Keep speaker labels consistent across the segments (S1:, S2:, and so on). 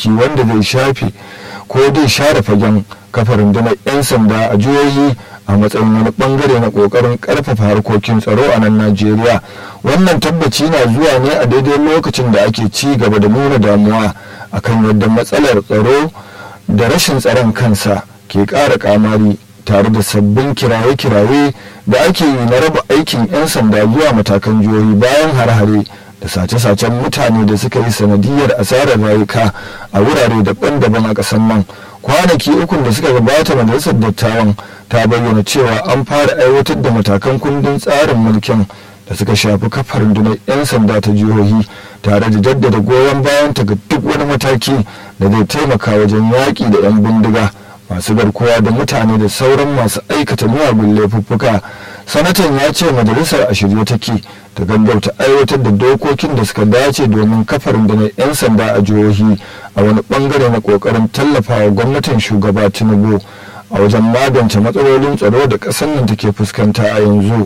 S1: mataki wanda zai shafe ko zai share fagen kafa rundunar 'yan sanda a jihohi a matsayin wani bangare na kokarin karfafa harkokin tsaro a nan najeriya wannan tabbaci na zuwa ne a daidai lokacin da ake ci gaba da nuna damuwa akan yadda matsalar tsaro da rashin tsaron kansa ke ƙara kamari tare da sabbin kiraye-kiraye da ake yi na raba aikin 'yan sanda zuwa matakan jihohi bayan har-hare da sace-sacen mutane da suka yi sanadiyar asarar rayuka a wurare daban-daban a ƙasar nan kwanaki ukun da suka gabata majalisar dattawan ta bayyana cewa an fara aiwatar da matakan kundin tsarin mulkin da suka shafi kafar rundunar 'yan sanda ta jihohi tare da jaddada goyon bayan ta ga duk wani mataki da zai taimaka wajen yaƙi da 'yan bindiga masu garkuwa da mutane da sauran masu aikata miyagun laifuffuka sanatan ya ce majalisar a shirye take ta gaggauta aiwatar da dokokin da suka dace domin kafar rundunar 'yan sanda a jihohi a wani bangare na kokarin tallafawa gwamnatin shugaba tinubu a wajen magance matsalolin tsaro da ƙasar nan take fuskanta a yanzu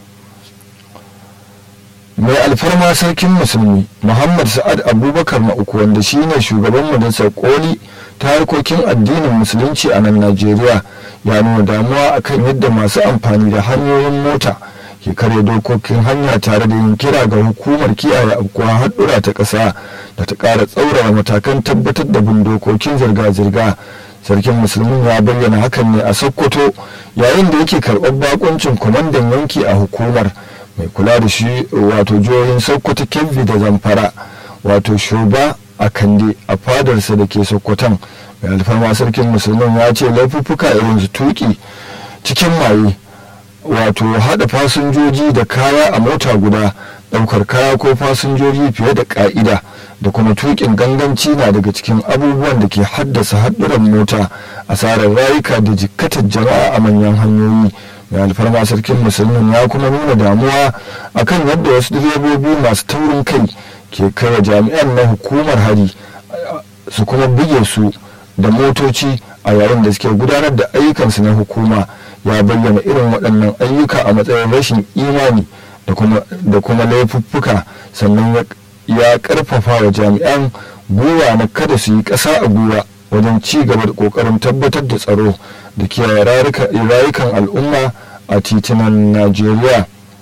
S1: mai alfarma sarkin musulmi muhammad sa'ad abubakar na uku wanda shine shugaban majalisar koli ta harkokin addinin musulunci a nan najeriya ya nuna damuwa akan yadda masu amfani da hanyoyin mota ke karya dokokin hanya tare da yin kira ga hukumar kiyaye afkuwa haɗura ta ƙasa da ta ƙara tsaurara matakan tabbatar da bin dokokin zirga-zirga sarkin musulmin ya bayyana hakan ne a sokoto yayin da yake karɓar bakuncin kwamandan yanki a hukumar mai kula da shi wato jihohin sokoto kebbi da zamfara wato shuba a kande a fadarsa da ke sokoton mai alfarma sarkin musulmin ya ce laifuffuka irin su tuki cikin maye wato hada fasinjoji da kaya a mota guda daukar kaya ko fasinjoji fiye da ka'ida da kuma tukin ganganci na daga cikin abubuwan da ke haddasa haɗuran mota asarar rayuka da jikkatar jama'a a manyan hanyoyi mai alfarma sarkin musulmin ya kuma nuna damuwa akan yadda wasu direbobi masu taurin kai ke kai jami'an na hukumar hari su kuma buge su da motoci a yayin da suke gudanar da ayyukansu na hukuma ya bayyana irin waɗannan ayyuka a matsayin rashin imani da kuma laifuffuka sannan ya ƙarfafa wa jami'an gwiwa na kada su yi ƙasa a gwiwa wajen ci gaba da ƙoƙarin tabbatar da tsaro da kiyaye rayukan al'umma a titunan najeriya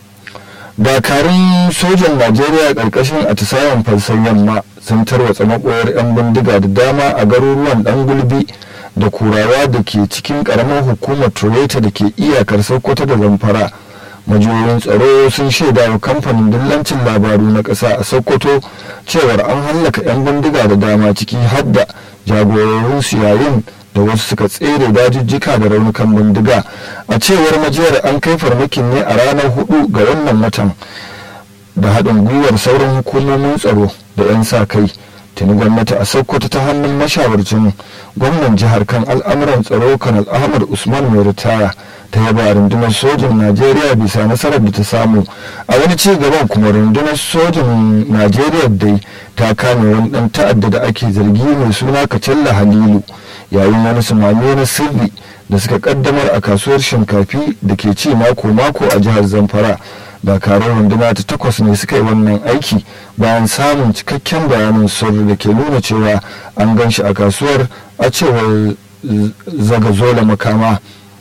S1: dakarun sojan najeriya ƙarƙashin atisayen falsan yamma sun tarwatsa maɓoyar 'yan bindiga da dama a garuruwan ɗan gulbi da kurawa da ke cikin ƙaramar hukumar tureta da ke iyakar sokoto da zamfara majiyoyin tsaro sun shaida wa kamfanin dillancin labaru na ƙasa a sokoto cewar an hallaka 'yan bindiga da dama ciki hadda jagororin su yayin da wasu suka tsere dajijjika da raunukan bindiga a cewar majiyar an kai farmakin ne a ranar hudu ga wannan watan da haɗin gwiwar sauran hukumomin tsaro da 'yan sa kai tuni gwamnati a sokoto ta hannun mashawarcin gwamnan jihar kan al'amuran tsaro kanal ahmad usman mai ritaya ta yaba rundunar sojin najeriya bisa nasarar da ta samu a wani ci gaban kuma rundunar sojin najeriya dai ta kame wani dan ta'adda da ake zargi mai suna kacalla halilu yayin wani sumame na sirri da suka kaddamar a kasuwar shinkafi da ke ci mako-mako a jihar zamfara dakarun runduna ta takwas ne suka yi wannan aiki bayan samun cikakken bayanin sirri da ke nuna cewa an gan shi a kasuwar a cewar zagazola makama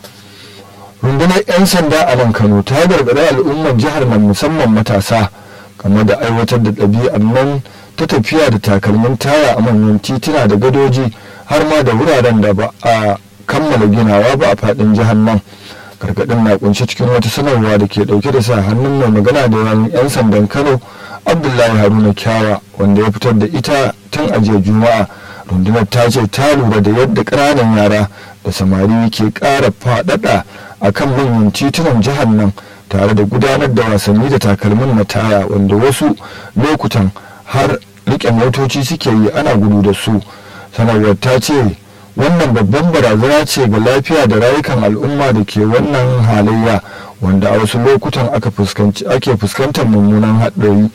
S1: rundunar 'yan sanda a nan kano ta gargaɗi al'ummar jihar nan musamman matasa game da aiwatar da ɗabi'ar nan ta tafiya da takalmin taya a manyan tituna da gadoji har ma da wuraren da ba a kammala ginawa ba a faɗin jihar nan gargaɗin na kunshe cikin wata sanarwa da ke ɗauke da sa hannun mai magana da yawan 'yan sandan kano abdullahi haruna kyawa wanda ya fitar da ita tun a jiya juma'a rundunar ta ce ta lura da yadda ƙananan yara da samari ke ƙara faɗaɗa a kan manyan titunan jihar nan tare da gudanar da wasanni da takalmin na taya wanda wasu lokutan har riƙe motoci suke yi ana gudu da su sanarwar ta ce wannan babban barazana ce ga lafiya da rayukan al'umma da ke wannan halayya wanda a wasu lokutan ake fuskantar mummunan haɗari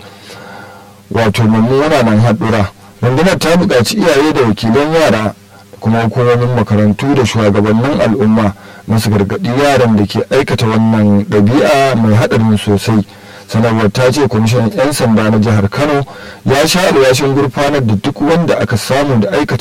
S1: wato mummunan haɗura rundunar ta buƙaci iyaye da wakilan yara kuma hukumomin makarantu da shugabannin al'umma masu gargaɗi yaran da ke aikata wannan ɗabi'a mai haɗarin sosai sanarwar ta ce kwamishinan 'yan sanda na jihar kano ya sha alwashin gurfanar da duk wanda aka samu da aikata